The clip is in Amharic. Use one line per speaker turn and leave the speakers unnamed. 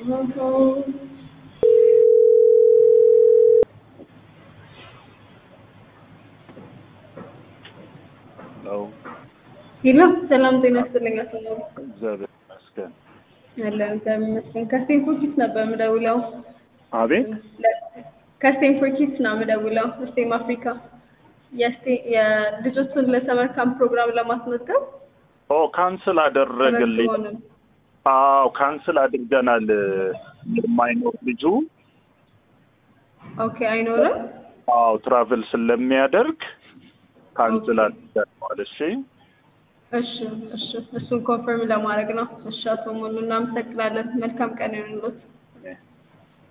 ነው።
ሄሎ ሰላም ጤና ይስጥልኝ። አቶ ኑሩ
እግዚአብሔር ይመስገን።
ያለን እግዚአብሔር ይመስገን። ከስቴንፎርድ ኪድስ ነበር የምደውለው።
አቤት
ከስቴንፎርድ ኪድስ ነው የምደውለው። ስቴም አፍሪካ የስቴ- የልጆቹን ለሰመር ካምፕ ፕሮግራም ለማስመዝገብ
ኦ ካንስል አደረግልኝ።
ተመዝግቦ ነው።
አዎ ካንስል አድርገናል። የማይኖር ልጁ
ኦኬ አይኖርም።
አዎ ትራቭል ስለሚያደርግ ካንስል አድርገናል። እሺ
እሺ እሺ፣ እሱን ኮንፈርም ለማድረግ ነው። እሺ አቶ ሙሉ እናመሰግናለን። መልካም ቀን ይሁንልዎት።